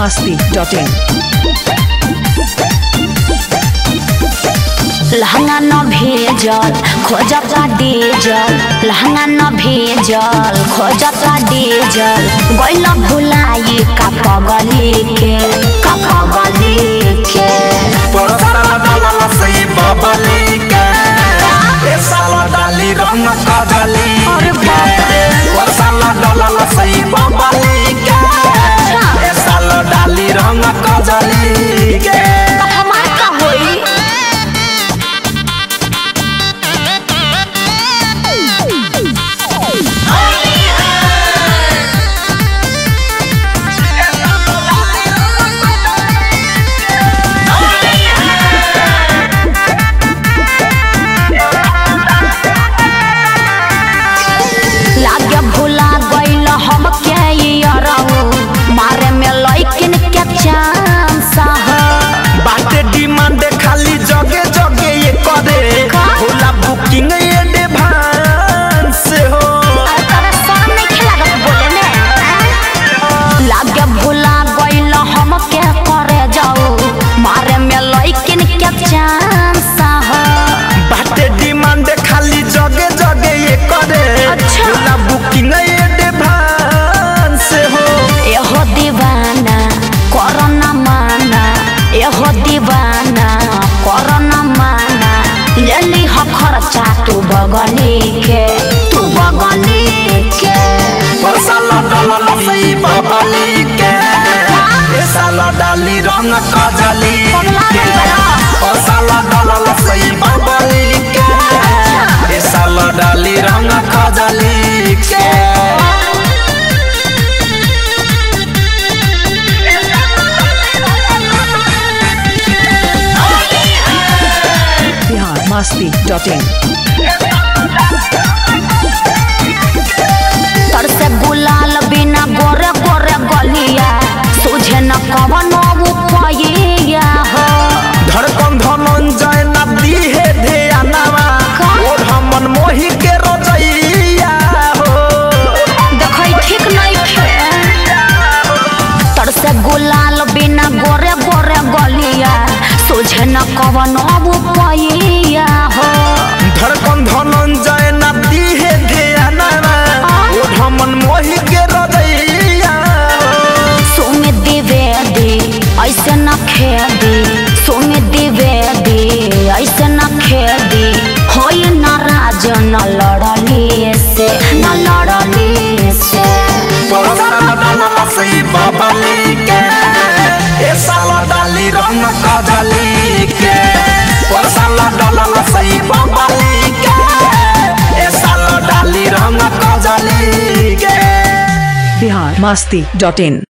masti.in लहंगा न भेजल खोजता डीजल लहंगा न भेजल खोजता डीजल गैल भुलाई का पगली के का पगली के परसाला डाला सही बबली के ए साला डाली रंग कदली अरे बाप रे। परसाला डाला सही बबली के ए साला डाली रंग कदली के तो हमार का होई लागे भुला गइल हम के अरऊ मारे में लइकिन के चांस ह बाटे डिमांड खाली जगे जगे ये करे का? होला बुकिंग ये एडवांस हो अरे तोरा शर्म नइखे लागत बोले में आँ? लागे भुला गइल हम के करे जाऊ मारे में लइकिन के चांस ह बाटे डिमांड खाली जगे जगे ये करे अच्छा। होला बुकिंग ये एडवांस हो एहो दीवाना कोरोना माना एहो दीवाना कोरोना माना ले ली हो खर्चा तू बगली के तू बगली के परसाला डाला सही बबली के ए साला डाली रंग कजली पगला के गइल बा। परसाला डाला सही बबली के ए साला डाली रंग कजली के Bihar masti.in तर से गुलाल बिना गोरे गोरे गलिया तुझे न कवनो उपाया हो धड़कन धनंजय नदी हे ध्यानवा का? और हमन मोही के रजैया हो देखै ठीक नहीं खे तर से गुलाल बिना गोरे गोरे गलिया तुझे न कवनो उपाया हो धड़कन धनंजय नदी हे ध्यानवा और हमन मोही के रजैया हो सुमित द्विवेदी ऐसे न खेदी सुमित द्विवेदी ऐसे न खेदी होई नाराज न लड़ली से न लड़ली से परसाला डाला सही बबली के ए साला डाली रंग कजली के परसाला डाला सही बबली के ए साला डाली रंग कजली के Bihar masti.in